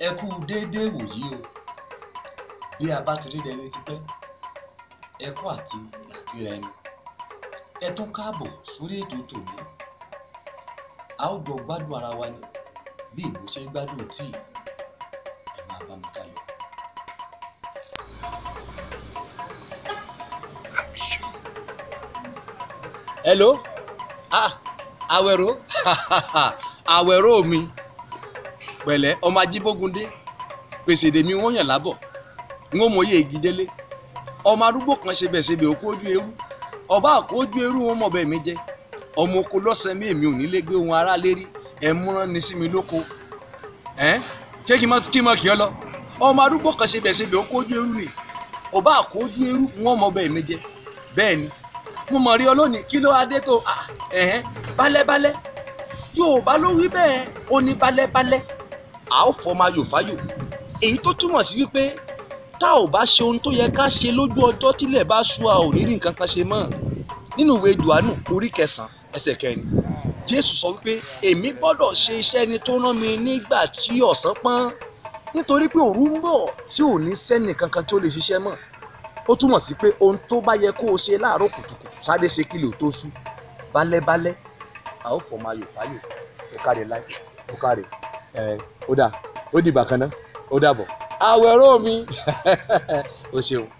ẹ kú déédéé wòyí o bí a bá ti rí ẹni tipẹ́ ẹkọ́ àti làkìrẹ ẹni ẹ tún káàbọ̀ sórí ètò tòní a ó jọ gbádùn ara wa ni bí ìbò ṣe ń gbádùn tíì ẹ máa bá mi ká lọ. hello ah àwẹ̀rọ àwẹ̀rọ mi pẹ̀lẹ́ ọmọ ajíbógundé pèsè dèmi wọ́n yàn lábọ̀ n ó mọyé igi délé ọmọ arúgbó kan ṣe bẹ̀ ṣe bẹ̀ òkú ojú eru ọba àkó ojú eru wọn mọ̀ bẹ́ẹ̀ mi jẹ́ ọmọ oko lọ́sẹ̀ mi èmi ò ní lé gbé ohun ara lérí ẹ̀ múrán ni sí mi lóko ẹ̀ ṣé kí n má kí n má kí ọ lọ ọmọ arúgbó kan ṣe bẹ̀ ṣe bẹ̀ òkú ojú eru ni ọba àkó ojú eru wọn mọ̀ bẹ́ẹ̀ mi jẹ́ bẹ́ẹ̀ ni mo mọ̀ rí ọ lónìí kí ló adé tó ẹ̀hẹ́n bálẹ́bálẹ́ yorùbá ló wí bẹ́ẹ̀ ó ní bálẹ́bálẹ́ a ó fọmọ ayò fáyò èyí tó túmọ̀ sí wípé tá ò bá ṣe ohun tó yẹ ká ṣe lójú ọjọ́ tílẹ̀ bá ṣú a ò ní rí nǹkan kan ṣe mọ́ nínú ìwé johannu orí kẹsàn-án ẹsẹ̀ kẹrin jésù sọ wípé èmi gbọ́dọ̀ ṣe iṣẹ́ ẹni tó rán mi nígbà tí ọ̀sán pọ́n nítorí pé òru ń bọ̀ tí ò ní sẹ́nì kankan tí ó lè ṣiṣẹ́ mọ́ ó túmọ̀ sí pé ohun tó bá yẹ kó o ṣe láàárọ̀ kùtùkùtù sáré ṣe kí lè tó ṣú bálẹ́bálẹ́ a ó fọmọ ayò fáyò ó káre láì ó káre ẹ ó dà ó dìgbà kan náà ó dàbọ̀ àwẹ̀rọ mi o ṣeun.